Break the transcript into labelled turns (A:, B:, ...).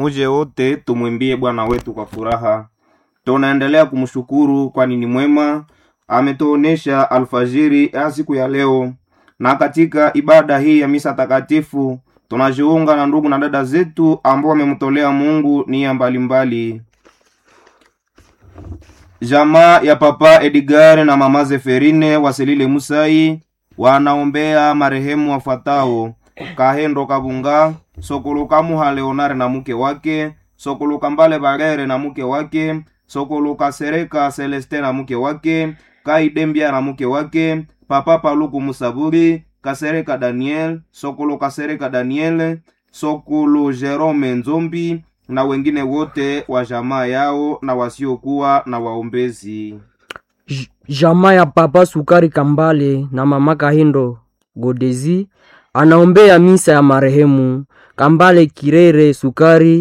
A: muje wote tumwimbie Bwana wetu kwa furaha. Tunaendelea kumshukuru kwani ni mwema, ametuonesha alfajiri ya siku ya leo, na katika ibada hii ya misa takatifu tunajiunga na ndugu na dada zetu ambao wamemtolea Mungu nia mbalimbali. Jamaa ya Papa Edgar na Mama Zeferine Waselile Musai wanaombea marehemu wafuatao: Kahendo Kabunga, Sokoluka Muha Leonare na mke wake, Sokoluka Mbale Barere na mke wake, Sokoluka Sereka Celeste na mke wake, Kaidembia na mke wake, Papa Paluku Musaburi, Kasereka Daniel, Sokolo Kasereka Daniel, Sokolo Jerome Nzombi na wengine wote wa jamaa yao na wasiokuwa na waombezi.
B: J- Jamaa ya Papa Sukari Kambale na Mama Kahindo Godezi anaombea misa ya marehemu Kambale Kirere Sukari